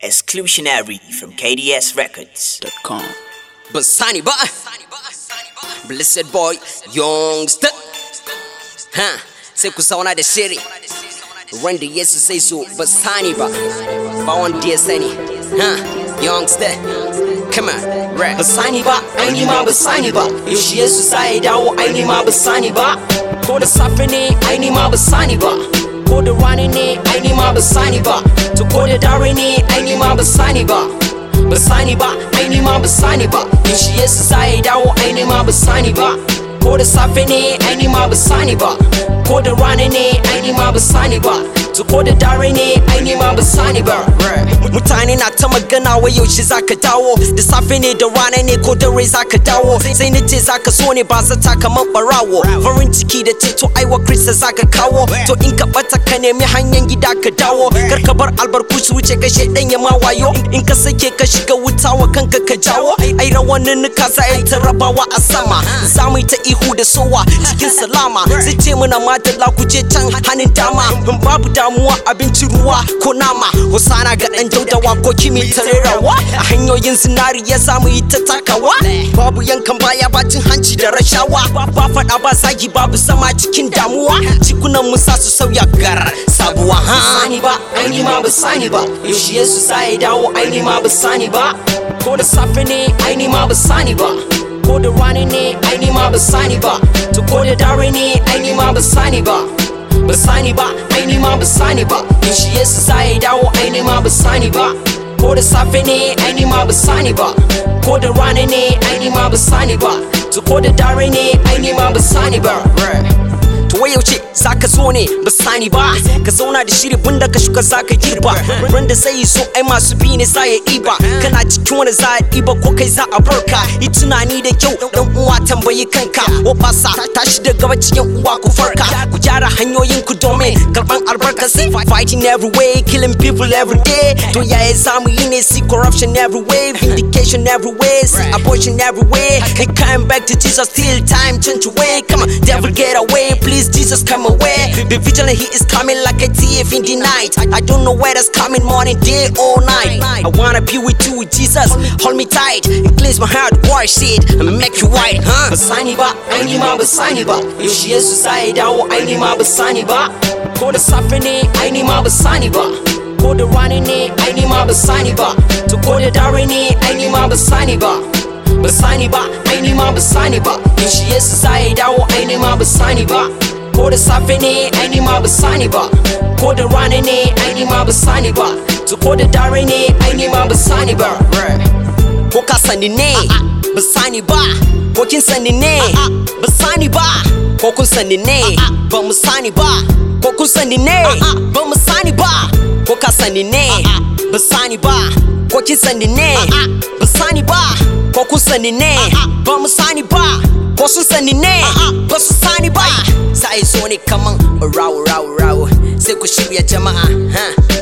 Exclusionary from KDSRecords.com. Basani ba Blessed boy Youngster Ha sai ku zauna da shiri Randa Yesu sai so Basani ba Ba wanda ya sani Ha Youngster Come on rap Basani ba, aini ma basani ba Yaushe Yesu sa ya dawo aini ma basani ba Ko da safe ne aini ma basani ba Ko da rana ne aini ma basani ba To ko da dare ne aini ma basani ba Basani ba, aini ma basani ba Yaushe Yesu sa ya dawo aini ma basani ba Ko da safe ne aini ma basani ba Ko da rana ne aini ma basani ba To ko da dare ne aini ma basani ba Mutane na ta magana wai yaushe zaka dawo Da safe ne da rana ne ko dare zaka dawo Sai na ce zaka so ne ba zata kamar barawo Farin ciki da ceto aiwa Krista zaka kawo To in ka bata ka nemi hanyar gida ka dawo Kar ka bar albarku su wuce ka shedan ya ma wayo In ka sake ka shiga wuta wa kanka ka jawo Ai rawanin nuka za a yi ta rabawa a sama Za mu yi ta ihu da sowa cikin salama Sai ce muna madalla ku je can hannun dama In babu damuwa abinci ruwa ko nama Hosana ga dan daudawa ko kimi tarerawa A hanyoyin zinari ya samu yi ta takawa Babu yankan baya bacin hanci da rashawa Ba faɗa ba zagi babu sama cikin damuwa Cikunan mu sa su sauya gar sabuwa ha sani ba aini ma ba sani ba yaushe Yesu sa ya dawo aini ma ba sani ba ko da safe ne aini ma ba sani ba ko da rana ne aini ma ba sani ba to ko da dare ne aini ma ba sani ba ba sani ba aini ma ba sani ba yaushe Yesu sa ya dawo aini ma ba sani ba ko da safe ne aini ma ba sani ba ko da rana ne aini ma ba sani ba to ko da dare ne aini ma ba sani ba To wai yaushe zaka zo ne ba sani ba Ka zauna da shiri bunda ka shuka zaka girba Ran da zai so ai masu bi ne za ya iba Kana cikin wani za a iba ko kai za a barka Yi tunani da kyau dan uwa tambayi kanka O basa tashi da gaba cikin uwa ku farka Ku gyara hanyoyin ku domin karban albarka sai Fighting every way, killing people every day To yaya zamu yi ne see corruption every way Vindication every way, see abortion every way And coming back to Jesus till time change away Come on, devil get away, please Jesus come away Be vigilant, he is coming like a thief in the night I, I don't know where that's coming morning, day or night I wanna be with you, with Jesus Hold me tight and cleanse my heart, wash it And make you white, huh? ba sani ba aini ma ba sani ba yaushe Yesu sa ya dawo aini ma ba sani ba ko da safe ne aini ma ba sani ba ko da rana ne aini ma ba sani ba to ko da dare ne aini ma ba sani ba ba sani ba aini ma ba sani ba yaushe Yesu sa ya dawo aini ma ba sani ba ko da safe ne aini ma ba sani ba ko da rana ne aini ma ba sani ba to ko da dare ne aini ma ba sani ba ko ka sani ne ba sani ba ko kin sani ne ba sani ba ko kun sani ne ba mu sani ba ko kun sani ne ba mu sani ba ko ka sani ne ba sani ba ko kin sani ne ba sani ba ko kun sani ne ba mu sani ba ko sun sani ne ba su sani ba sai zo ne kaman rawo rawo rawo sai ku shirya jama'a ha